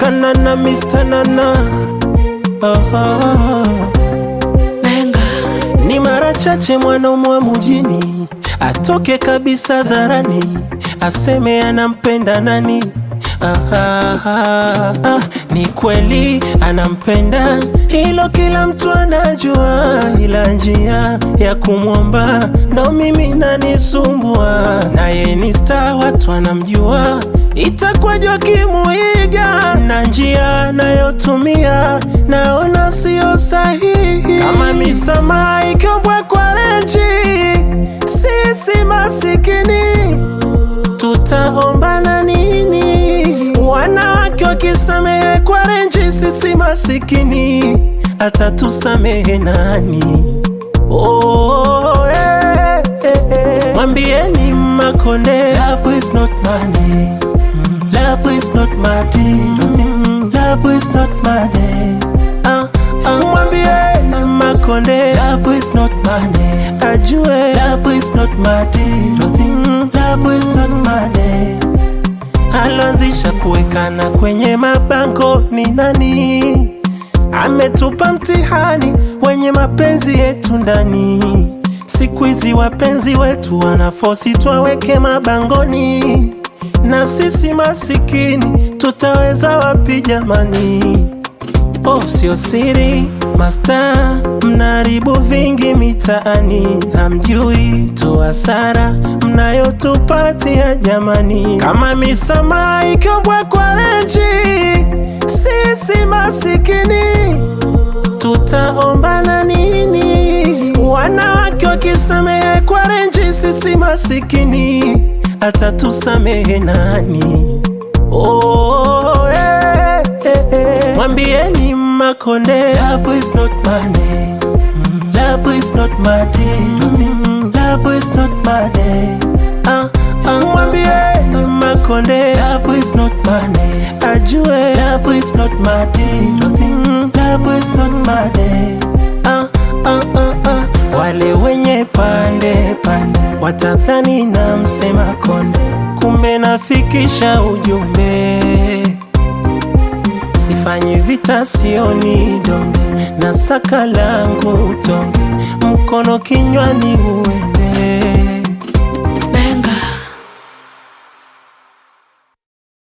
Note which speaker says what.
Speaker 1: kanana Mr. Nana oh, oh, oh. Ni mara chache mwanaume wa mjini atoke kabisa dharani aseme anampenda nani. Ah, ah, ah, ah. Ni kweli anampenda, hilo kila mtu anajua, ila njia ya kumwomba ndo mimi nanisumbua. Naye ni star, watu wanamjua, itakwaje wakimuiga na njia anayotumia naona sio sahihi. Kama misamaha ikiombwa kwa renji, sisi masikini tutaombana nini? Wanawake wakisamehe kwa renji, sisi masikini atatusamehe nani? Oh, eh, eh, eh. Mwambieni Makonde, love is not money. Mm, Love is not material. Mm, Love is not money. Ah, ah, mwambieni Makonde, love is not money. Ajue love is not material. Mm, Love is not money. Aloanzisha kuwekana kwenye mabango ni nani? Ametupa mtihani wenye mapenzi yetu ndani. Siku hizi wapenzi wetu wanafosi twaweke mabangoni, na sisi masikini tutaweza wapi jamani? Oh, sio siri masta, mnaharibu vingi mitaani, hamjui tu hasara mnayotupatia jamani. Kama misamaha ikiombwa kwa renji, sisi masikini tutaombana nini? Wanawake wakisamehe kwa renji, sisi masikini atatusamehe nani? Oh, eh, eh, eh. Mwambieni Makonde, love is not money. Mm, Love is not material. Mm, Love is not money. Ah, ah, mwambieni Makonde, love is not money. Ajue love is not material. Mm, Love is not money. Ah, ah, ah, ah. Wale wenye pande pande watadhani na msema konde, kumbe nafikisha ujumbe Sifanyi vita, sioni donge, na saka langu tonge, mkono kinywani uende